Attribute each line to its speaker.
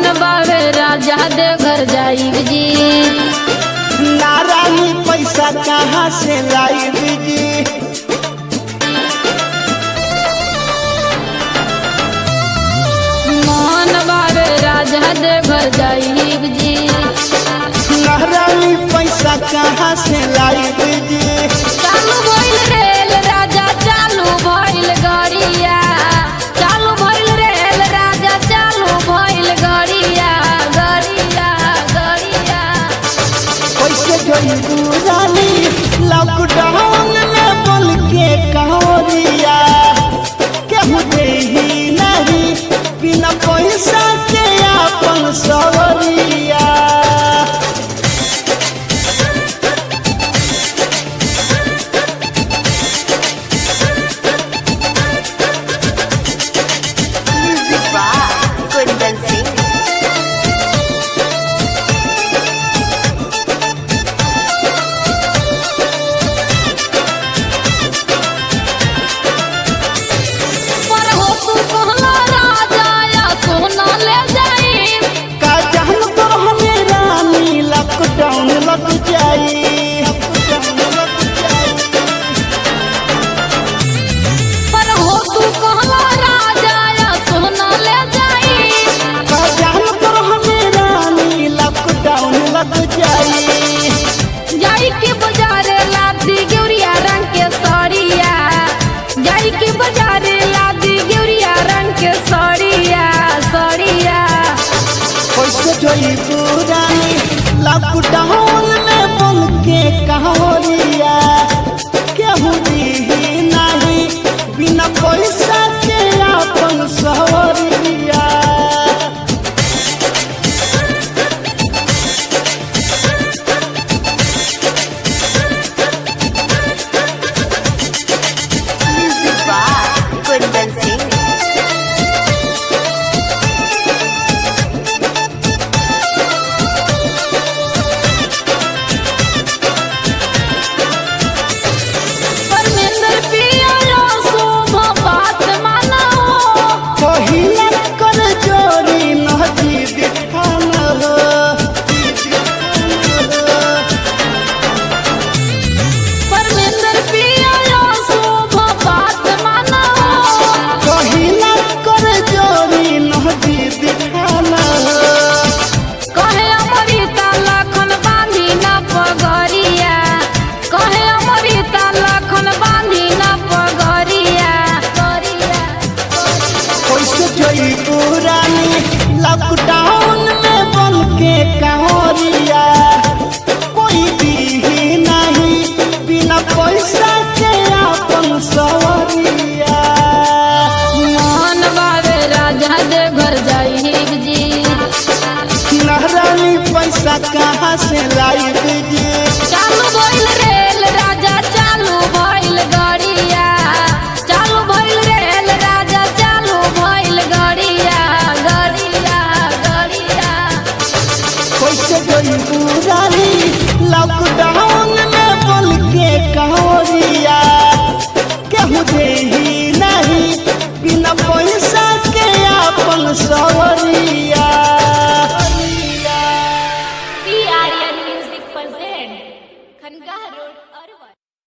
Speaker 1: बावे राजा दे घर जाई जी
Speaker 2: नारायणी पैसा कहाँ से लाई जी
Speaker 1: मन बावे राजा दे घर जाई जी
Speaker 2: नारायणी पैसा कहाँ से लाई जी
Speaker 1: चालू भइल रेल राजा चालू भइल गड़िया चालू भइल रेल राजा चालू भइल गड़िया गड़िया गड़िया
Speaker 2: कैसे गई रानी लॉकडाउन में बोल के कहोरिया केहू दे ही नहीं बिना पैसा के अपन सवरिया
Speaker 3: Music by Kundan Singh.
Speaker 1: पर हो तू कहला राजा या सोना ले जाई
Speaker 2: का जान तो हमें रानी लॉकडाउन लग जाई लॉकडाउन लग जाई
Speaker 1: पर हो तू कहला राजा या सोना ले जाई
Speaker 2: का जान तो हमें रानी लॉकडाउन लग जाई
Speaker 1: जाई के बाजारे लादी गेउरिया रंग के साड़िया जाई के बाजारे लादी गेउरिया रंग के साड़िया साड़िया
Speaker 2: कैसे जोई पुरानी लॉकडाउन में बोल के कहोरिया केहू दी नहीं बिना पैसा के अपन सवरिया
Speaker 3: Music by Kundan Singh.
Speaker 1: Parmendra पिया लो शोभा बात मानो
Speaker 2: पहिला कर जोरी नदी दिखान हो
Speaker 1: परमेंद्र पिया लो शोभा बात मानो
Speaker 2: पहिला कर जोरी नदी दिखान हो
Speaker 1: कहे अमृता लखन बांधी न पगरिया कहे अमृता लखन बांधी न पगरिया गरिया
Speaker 2: कैसे जोई पुरानी लॉकडाउन में बन के कहोरिया कोई भी नहीं बिना पैसा के अपन सवरिया
Speaker 1: मन बावे राजा दे घर जाई जी
Speaker 2: नहरानी पैसा कहाँ से लाई जी
Speaker 1: चालू भइल रेल राजा चालू भइल गड़िया चालू भइल रेल राजा चालू भइल गड़िया गड़िया गड़िया
Speaker 2: कैसे गई पुरानी लॉकडाउन में बोल के कहोरिया केहू दे ही नहीं बिना पैसा के अपन सौ